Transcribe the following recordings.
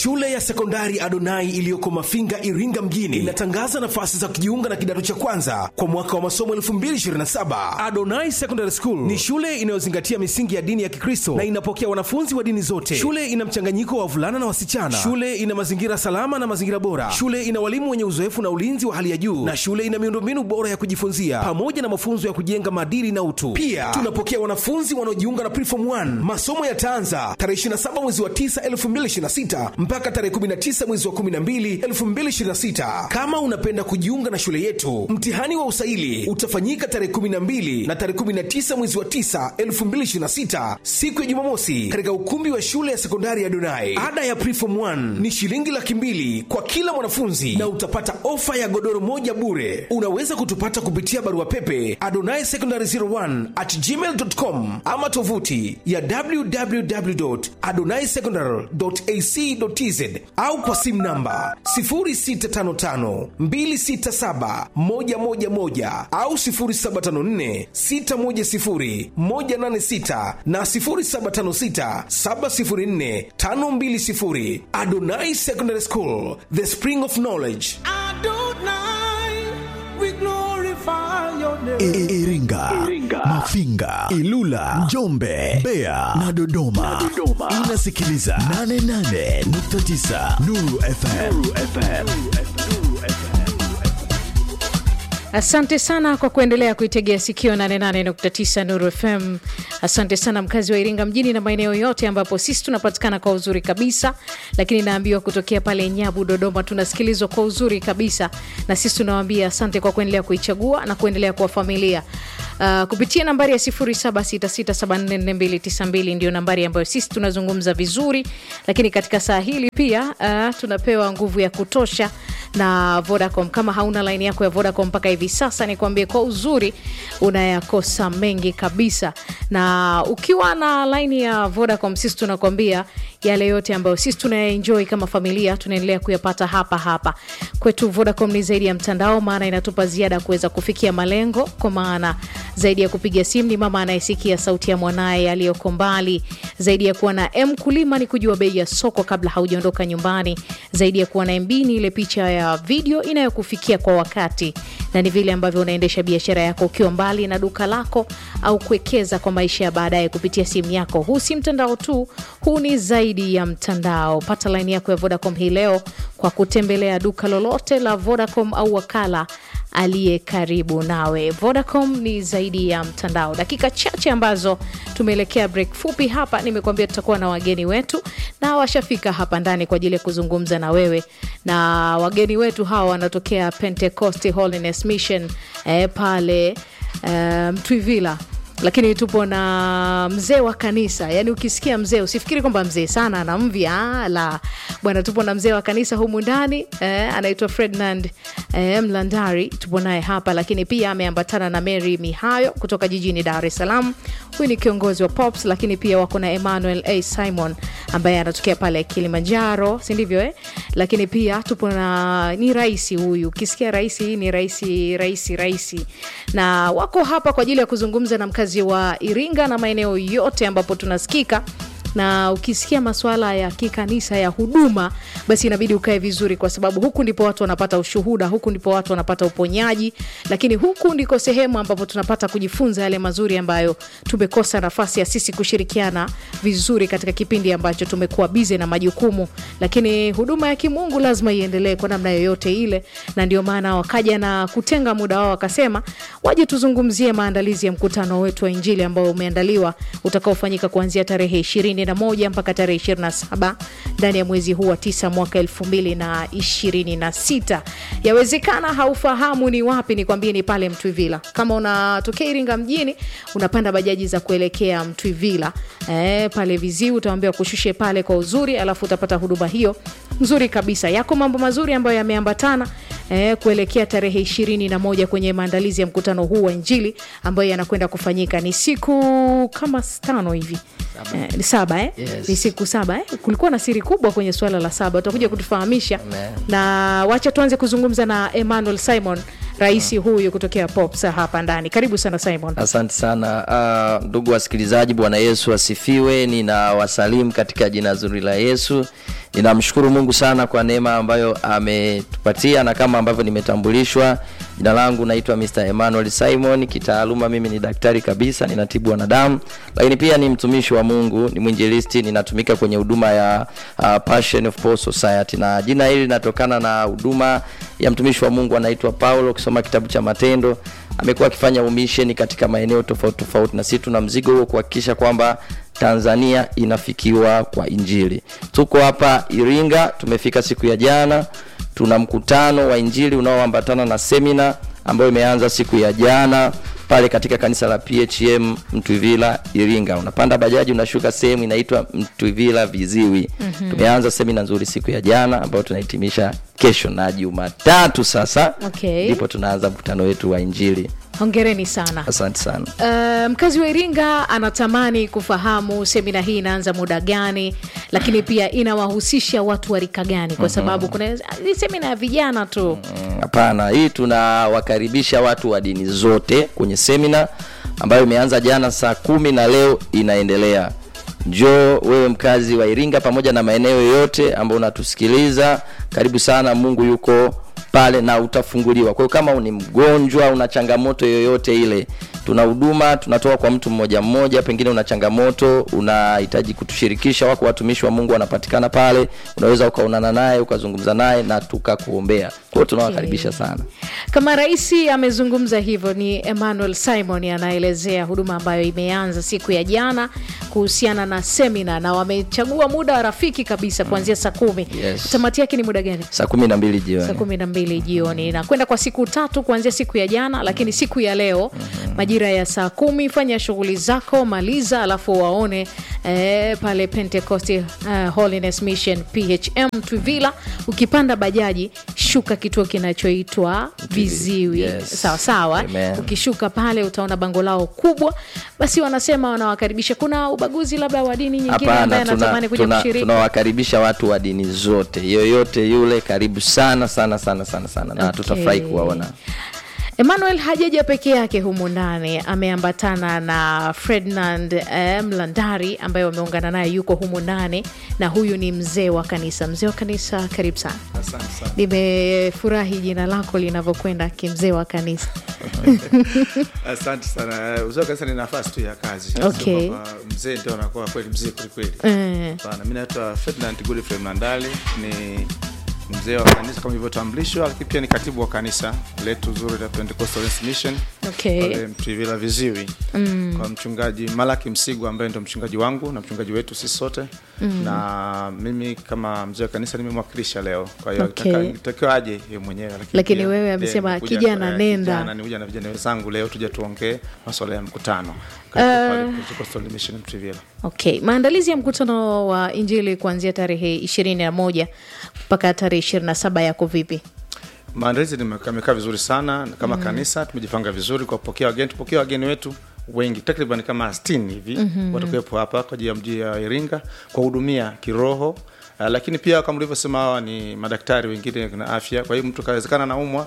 Shule ya sekondari Adonai iliyoko Mafinga, Iringa mjini inatangaza nafasi za kujiunga na kidato cha kwanza kwa mwaka wa masomo 2027. Adonai Secondary School ni shule inayozingatia misingi ya dini ya Kikristo na inapokea wanafunzi wa dini zote. Shule ina mchanganyiko wa wavulana na wasichana. Shule ina mazingira salama na mazingira bora. Shule ina walimu wenye uzoefu na ulinzi wa hali ya juu, na shule ina miundombinu bora ya kujifunzia pamoja na mafunzo ya kujenga maadili na utu. Pia tunapokea wanafunzi wanaojiunga na Preform 1. Masomo yataanza tarehe 27 mwezi wa 9 2026 mpaka tarehe 19 mwezi wa 12 2026. Kama unapenda kujiunga na shule yetu, mtihani wa usaili utafanyika tarehe 12 na tarehe 19 mwezi wa 9 2026, siku ya Jumamosi, katika ukumbi wa shule ya sekondari ya Donai. Ada ya Preform 1 ni shilingi laki mbili kwa kila mwanafunzi na utapata ofa ya godoro moja bure. Unaweza kutupata kupitia barua pepe adonai secondary 01 at gmail.com ama tovuti ya www.adonaisecondary.ac.tz au kwa simu namba 0655267111 au 0754610186 na 0756704520. Adonai Secondary School, the spring of knowledge. Adonai, we glorify your name. I- Iringa, Mafinga, Ilula, Njombe, Mbeya na Dodoma. Inasikiliza 88.9 Nuru FM. Asante sana kwa kuendelea kuitegea sikio 88.9 Nuru FM. Asante sana mkazi wa Iringa mjini na maeneo yote ambapo sisi tunapatikana kwa uzuri kabisa, lakini naambiwa kutokea pale Nyabu, Dodoma tunasikilizwa kwa uzuri kabisa, na sisi tunawaambia asante kwa kuendelea kuichagua na kuendelea kuwa familia uh, kupitia nambari ya 0766744292 ndio nambari ambayo sisi tunazungumza vizuri, lakini katika saa hili pia uh, tunapewa nguvu ya kutosha na Vodacom. Kama hauna laini yako ya Vodacom mpaka hivi sasa, nikwambie kwa uzuri unayakosa mengi kabisa, na ukiwa na laini ya Vodacom, sisi tunakwambia yale yote ambayo sisi tunayaenjoy kama familia tunaendelea kuyapata hapa hapa kwetu. Vodacom ni zaidi ya mtandao, maana inatupa ziada ya kuweza kufikia malengo, kwa maana zaidi ya kupiga simu ni mama anayesikia sauti ya mwanaye aliyoko mbali, zaidi ya kuwa na M kulima ni kujua bei ya soko kabla haujaondoka nyumbani, zaidi ya kuwa na MB ni ile picha ya video inayokufikia kwa wakati, na ni vile ambavyo unaendesha biashara yako ukiwa mbali na duka lako au kuwekeza kwa maisha ya baadaye kupitia simu yako. Huu si mtandao tu, huu ni zaidi ya mtandao. Pata laini yako ya Vodacom hii leo kwa kutembelea duka lolote la Vodacom au wakala aliye karibu nawe. Vodacom ni zaidi ya mtandao. Dakika chache ambazo tumeelekea break fupi hapa, nimekuambia tutakuwa na wageni wetu na washafika hapa ndani kwa ajili ya kuzungumza na wewe, na wageni wetu hawa wanatokea Pentecost Holiness Mission eh, pale eh, Mtwivila lakini tupo na mzee wa kanisa. Yani ukisikia mzee usifikiri kwamba mzee sana ana mvi, ah, la bwana, tupo na mzee wa kanisa humu ndani eh, anaitwa Ferdinand eh, Mlandari, tupo naye hapa, lakini pia ameambatana na Mary Mihayo kutoka jijini Dar es Salaam. Huyu ni kiongozi wa Pops, lakini pia wako na Emmanuel A Simon ambaye anatokea pale Kilimanjaro, si ndivyo eh? Lakini pia tupo na ni rais huyu, ukisikia rais hii ni rais rais rais, na wako hapa kwa ajili ya kuzungumza na mkazi wa Iringa na maeneo yote ambapo tunasikika na ukisikia masuala ya kikanisa ya huduma, basi inabidi ukae vizuri, kwa sababu huku ndipo watu wanapata ushuhuda, huku ndipo watu wanapata uponyaji, lakini huku ndiko sehemu ambapo tunapata kujifunza yale mazuri ambayo tumekosa nafasi ya sisi kushirikiana vizuri katika kipindi ambacho tumekuwa bize na majukumu. Lakini huduma ya kimungu lazima iendelee kwa namna yoyote ile, na ndio maana wakaja na kutenga muda wao, wakasema waje tuzungumzie maandalizi ya mkutano wetu wa Injili ambao umeandaliwa utakaofanyika kuanzia tarehe ishirini na moja mpaka tarehe ishirini na saba ndani ya mwezi huu wa tisa mwaka elfu mbili na ishirini na sita. Yawezekana haufahamu ni wapi, nikwambie ni pale Mtwivila. Kama unatokea Iringa mjini unapanda bajaji za kuelekea Mtwivila e, pale Viziu utawambia kushushe pale kwa uzuri, alafu utapata huduma hiyo nzuri kabisa. Yako mambo mazuri ambayo yameambatana eh, kuelekea tarehe ishirini na moja kwenye maandalizi ya mkutano huu wa Injili ambayo yanakwenda kufanyika. Ni siku kama tano hivi eh, ni saba eh? Yes. ni siku saba eh? Kulikuwa na siri kubwa kwenye suala la saba, utakuja kutufahamisha Amen. na wacha tuanze kuzungumza na Emmanuel Simon rais huyu kutokea pops hapa ndani karibu sana simon asante sana uh, ndugu wasikilizaji bwana yesu asifiwe nina wasalimu katika jina zuri la yesu ninamshukuru mungu sana kwa neema ambayo ametupatia na kama ambavyo nimetambulishwa jina langu naitwa mr emmanuel simon kitaaluma mimi ni daktari kabisa ninatibu wanadamu lakini pia ni mtumishi wa mungu ni mwinjilisti ninatumika kwenye huduma ya uh, passion of Paul society na jina hili linatokana na huduma ya mtumishi wa mungu anaitwa paulo ukisoma kitabu cha matendo amekuwa akifanya umisheni katika maeneo tofauti tofauti na sisi tuna mzigo huo kuhakikisha kwamba tanzania inafikiwa kwa injili tuko hapa iringa tumefika siku ya jana tuna mkutano wa injili unaoambatana na semina ambayo imeanza siku ya jana pale katika kanisa la phm mtwivila iringa unapanda bajaji unashuka sehemu inaitwa mtwivila viziwi mm-hmm. tumeanza semina nzuri siku ya jana ambayo tunahitimisha kesho na jumatatu sasa Okay. ndipo tunaanza mkutano wetu wa injili hongereni sana asante sana Uh, mkazi wa iringa anatamani kufahamu semina hii inaanza muda gani lakini pia inawahusisha watu wa rika gani kwa sababu kuna ni semina ya vijana tu Mm, hapana hii tunawakaribisha watu wa dini zote kwenye semina ambayo imeanza jana saa kumi na leo inaendelea njoo wewe mkazi wa iringa pamoja na maeneo yote ambao unatusikiliza karibu sana mungu yuko pale na utafunguliwa kwa hiyo kama ni mgonjwa una changamoto yoyote ile tuna huduma tunatoa kwa mtu mmoja mmoja pengine una changamoto unahitaji kutushirikisha wako watumishi wa mungu wanapatikana pale unaweza ukaonana naye ukazungumza naye na tukakuombea kwa hiyo tunawakaribisha sana kama rais amezungumza hivyo ni emmanuel simon anaelezea huduma ambayo imeanza siku ya jana kuhusiana na semina na wamechagua muda wa rafiki kabisa kuanzia saa kumi Yes. tamati yake ni muda gani saa kumi na mbili saa jioni kumi na mbili jioni na kwenda kwa siku tatu kuanzia siku ya jana lakini siku ya leo majira ya saa kumi fanya shughuli zako maliza alafu waone eh, pale pentecost uh, holiness mission phm twivila ukipanda bajaji shuka kituo kinachoitwa viziwi Yes. sawa sawa Amen. ukishuka pale utaona bango lao kubwa basi wanasema wanawakaribisha kuna ubaguzi labda wa dini nyingine ambaye hapana anatamani tuna- kuja tuna- kushiriki tunawakaribisha watu wa dini zote yoyote yule karibu sana sana sana sana sana na Okay. tutafurahi kuwaona emmanuel hajaja peke yake humu ndani ameambatana na ferdinand eh, mlandari ambaye wameungana naye yuko humu ndani na huyu ni mzee wa kanisa mzee wa kanisa karibu sana nimefurahi jina lako linavyokwenda kimzee wa kanisa asante sana uzee wa kanisa ni nafasi tu ya kazi Sio Okay. kwamba mzee ndio anakuwa kweli mzee kwelikweli Eh. Hapana, mi naitwa ferdinand godfrey mlandali ni mzee wa kanisa kama ilivyotambulishwa lakini pia ni katibu wa kanisa letu zuri la pentecostal mission Okay. pale mtwivila viziwi mm. kwa mchungaji malaki msigu ambaye ndo mchungaji wangu na mchungaji wetu sisi sote mm. na mimi kama mzee wa kanisa nimemwakilisha leo kwa hiyo Okay. okay. takiwa aje ye mwenyewe Lakini pia, wewe eh, amesema, nimekuja- kijana, eh, nenda. kijana, nikuja na vijana wenzangu leo tuje tuongee maswala ya mkutano katika pale Pentecostal Mission Mtwivila. okay maandalizi ya mkutano wa injili kuanzia tarehe ishirini na moja mpaka tarehe ishirini na saba yako vipi maandalizi nime- yamekaa vizuri sana kama mm. kanisa tumejipanga vizuri kwa kupokea wageni tupokea wageni wetu wengi takriban kama 60 hivi mm-hmm. watakuwepo hapa kwa ajili ya mji ya iringa kuwahudumia kiroho Uh, lakini pia kama ulivyosema hawa ni madaktari wengine na afya kwa hiyo mtu kawezekana naumwa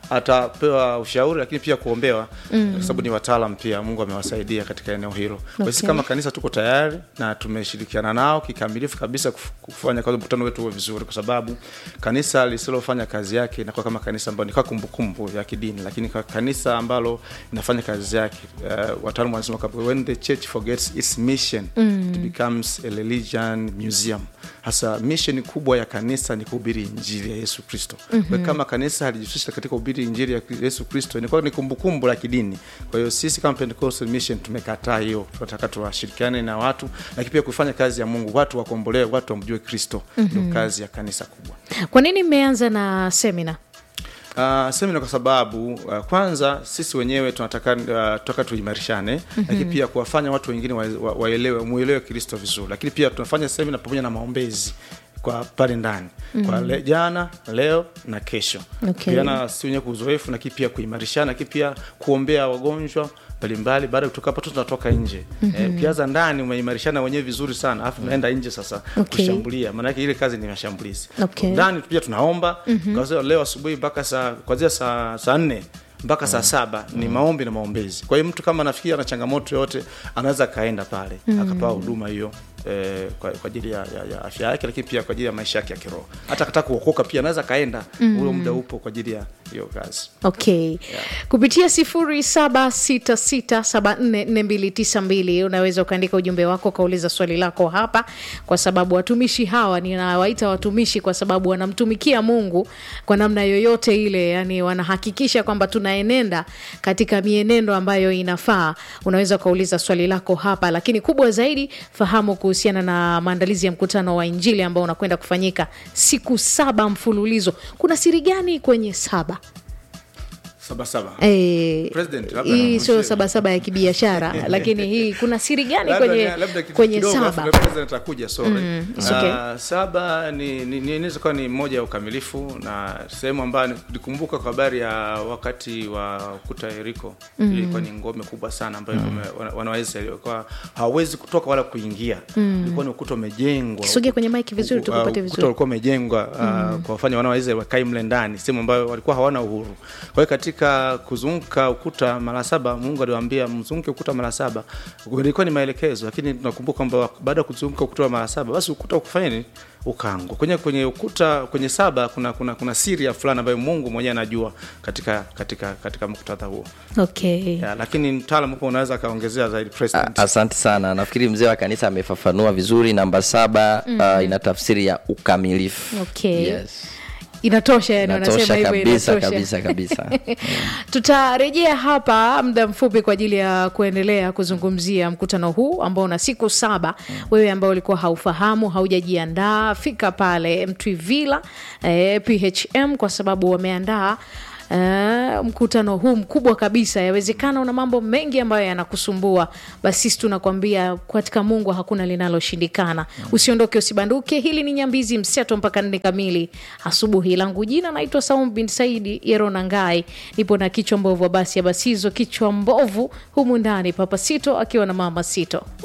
atapewa ushauri lakini pia kuombewa mm. kwa sababu ni wataalam pia mungu amewasaidia katika eneo hilo okay. sisi Okay. kama kanisa tuko tayari na tumeshirikiana nao kikamilifu kabisa kuf- kufanya kazi mkutano wetu uwe vizuri kwa sababu kanisa lisilofanya kazi yake inakuwa kama kanisa ambayo ni kwa kumbukumbu ya kidini lakini kwa kanisa ambalo inafanya kazi yake uh, wataalamu wanasema kwamba when the church forgets its mission mm. it becomes a religion museum hasa mission kubwa ya kanisa ni kuhubiri injili ya yesu kristo mm-hmm. kama kanisa halijihusisha katika kuhubiri injili ya yesu kristo inakuwa ni kumbukumbu la kidini kwa hiyo sisi kama pentecostal mission tumekataa hiyo tunataka tuwashirikiane na watu lakini pia kufanya kazi ya mungu watu wakombolewe watu wamjue kristo mm-hmm. ndio kazi ya kanisa kubwa kwa nini mmeanza na semina Uh, semina kwa sababu uh, kwanza sisi wenyewe tunataka uh, tunataka tuimarishane mm-hmm. lakini pia kuwafanya watu wengine waelewe wa, waelewe muelewe kristo vizuri lakini pia tunafanya semina pamoja na maombezi kwa pale ndani mm-hmm. kwa le, jana leo na kesho Okay. Kupeana si wenyewe kwa uzoefu lakini pia kuimarishana lakini pia kuombea wagonjwa mbalimbali baada ya kutoka hapo tu tunatoka nje mm-hmm. eh, ukianza ndani umeimarishana wenyewe vizuri sana alafu unaenda nje sasa Okay. kushambulia maanake ile kazi ni mashambulizi Okay. ndani pia tunaomba mm-hmm. leo asubuhi mpaka saa kwanzia saa saa nne mpaka saa saba ni maombi na maombezi kwa hiyo mtu kama anafikiri ana changamoto yoyote anaweza akaenda pale akapewa huduma hiyo eh, kwa kwa ajili ya, ya, ya afya yake lakini pia kwa ajili ya maisha yake ya kiroho hata akataka kuokoka pia anaweza akaenda mm. ule muda upo kwa ajili ya hiyo kazi okay kupitia sifuri saba sita sita saba nne nne mbili tisa mbili unaweza ukaandika ujumbe wako ukauliza swali lako hapa kwa sababu watumishi hawa ninawaita watumishi kwa sababu wanamtumikia mungu kwa namna yoyote ile yani wanahakikisha kwamba tunaenenda katika mienendo ambayo inafaa unaweza ukauliza swali lako hapa lakini kubwa zaidi fahamu kuhusiana na maandalizi ya mkutano wa injili ambao unakwenda kufanyika siku saba mfululizo kuna siri gani kwenye saba sabasaba Eh, President, labda hii sio namushie. sabasaba ya kibiashara lakini hii kuna siri gani Labda kwenye, ni- labda kitu kwenye kidogo, alafu saba na president atakuja sorry. it's okay. Ah, saba ni ni- ni- inaweza kuwa ni moja ya ukamilifu na sehemu ambayo nikumbuka kwa habari ya wakati wa ukuta Yeriko ilikuwa ni ngome kubwa sana ambayo wana- wanaweza ilikuwa hawawezi kutoka wala kuingia ilikuwa ni ukuta umejengwa Kisogea kwenye mic vizuri, Uh, tukupate ukuta vizuri. ulikuwa umejengwa uh, kwa wafanya wana wa Israeli wakae mle ndani sehemu ambayo walikuwa hawana uhuru kwa hiyo katika kuzunguka ukuta mara saba mungu aliwaambia mzunguke ukuta mara saba ilikuwa ni maelekezo lakini tunakumbuka kwamba baada ya kuzunguka ukuta mara saba basi ukuta ukufanya nini ukaangwa kwenye kwenye ukuta kwenye saba kuna kuna kuna siri ya fulani ambayo mungu mwenyewe anajua katika katika katika muktadha huo okay. ya, lakini mtaalam hapo unaweza akaongezea zaidi A- president asante sana nafikiri mzee wa kanisa amefafanua vizuri namba saba mm. uh, ina tafsiri ya ukamilifu Okay. yes. inatosha yani wanasema natosha hivyo kabisa inatosha kabisa kabisa tutarejea hapa muda mfupi kwa ajili ya kuendelea kuzungumzia mkutano huu ambao una siku saba wewe ambao ulikuwa haufahamu haujajiandaa fika pale mtwivila eh, phm kwa sababu wameandaa Uh, mkutano huu mkubwa kabisa yawezekana una mambo mengi ambayo yanakusumbua basi sisi tunakwambia katika mungu hakuna linaloshindikana usiondoke usibanduke hili ni nyambizi mseto mpaka nne kamili asubuhi langu jina naitwa saum bin saidi yerona ngai nipo na kichwa mbovu wa basi ya basizo kichwa mbovu humu ndani papa sito akiwa na mama sito